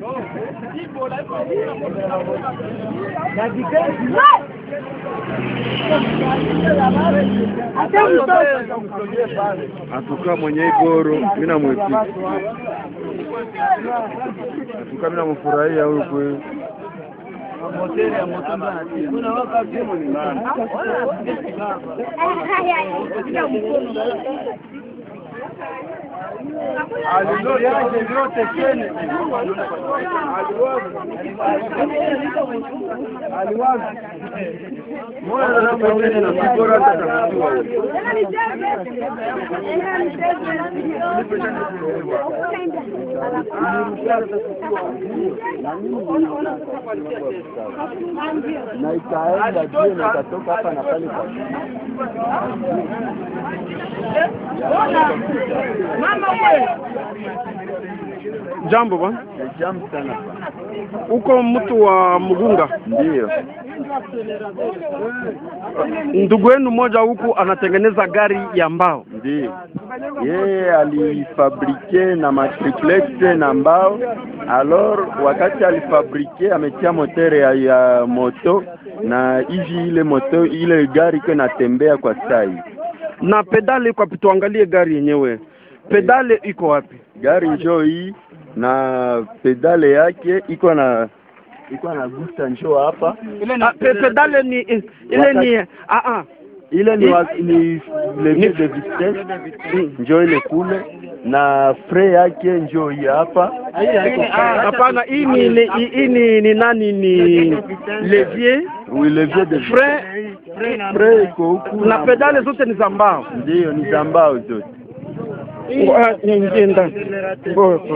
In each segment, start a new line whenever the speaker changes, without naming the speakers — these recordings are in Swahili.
atuka mwenye igoro mimi namwepika atuka mimi namfurahia huyu kweli na ikaenda juu na ikatoka hapa na pale kwa
Jambo bwana,
jamu sana
uko mtu wa Mugunga,
ndio
ndugu yenu mmoja huku anatengeneza gari ya mbao.
ndio yeye alifabrike na matriplex na mbao alors wakati alifabrike ametia motere ya, ya moto na hivi ile moto ile gari iko inatembea kwa sai
Na pedale kwa tuangalie gari yenyewe, pedale iko wapi?
gari njoo hii na pedale yake iko na iko na gusta njoo hapa
Ah, pe, pedale ni eh, ile ni ah ah
ile ni, wa, ni levier de vitesse njoo ile kule na fre yake njoo hii hapa
hapana, hii ni ni- hii hii ni, ni nani ni levier
oui levier de
fre
fre iko huku
na pedale zote ni za mbao.
ndio ni za mbao zote
Ah, niingie ndani. Bo- bo.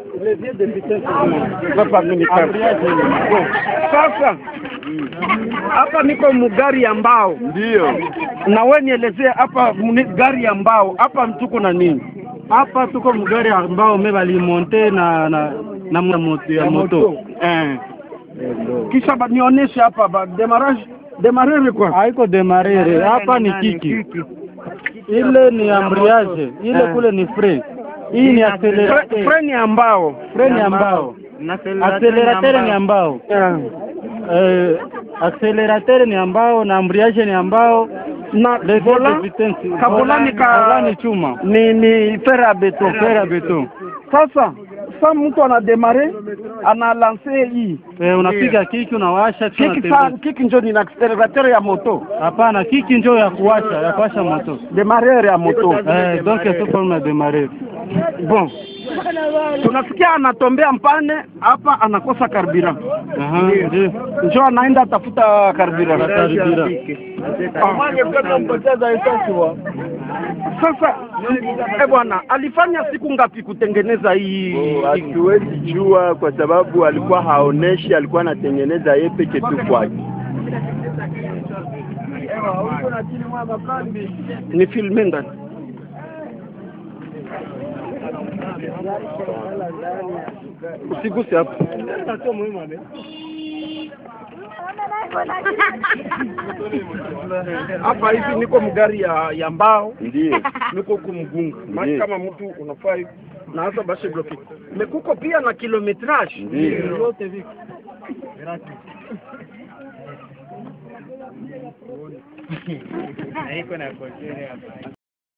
Hapa mimi nikaa. Bo. Sasa hapa niko mugari ya mbao,
ndio
na we nielezee hapa mni- gari ya mbao hapa tuko na nini?
hapa tuko mgari ambao me balimonte na na na moto ya moto
Eh. Kisha ba- nionyeshe hapa ba demarrage demarrage kwa
haiko demarere hapa ni kiki ile ni ambriage ile
Eh.
kule ni fre hii ni
Fre-
accelerateur
freni ya mbao
fre ni ambao accelerateur ni ambao
Eh.
eh, accelerateur ni ambao na ambriage ni ambao
na
levier de
vola
vitesse
kabulani ka
volani chuma
ni ni fer à beton
fer à beton
Sasa sa mtu anademare ana lance hii
eh, unapiga kiki unawasha kisha
kiki
unatembea.
sa kiki njo ni accelerateur ya moto
hapana kiki njoo ya kuwasha ya kuwasha moto
demareur ya moto
eh, donc tuko na demarere
bon tunasikia anatombea mpane hapa anakosa karbira
aha ndio
njo anaenda tafuta karbira
Karibira.
sasa eh bwana alifanya siku ngapi kutengeneza hii
Oh, hatuwezi jua kwa sababu alikuwa haoneshi alikuwa anatengeneza yeye peke tu kwake
ni filme ndani usiguse hapo hapa hivi niko mgari ya, ya mbao
ndio
niko huku mgunga maki
Ndiyo.
kama mtu unafaa hivi na hasa basi bloki mekuko pia na kilometrage
ndio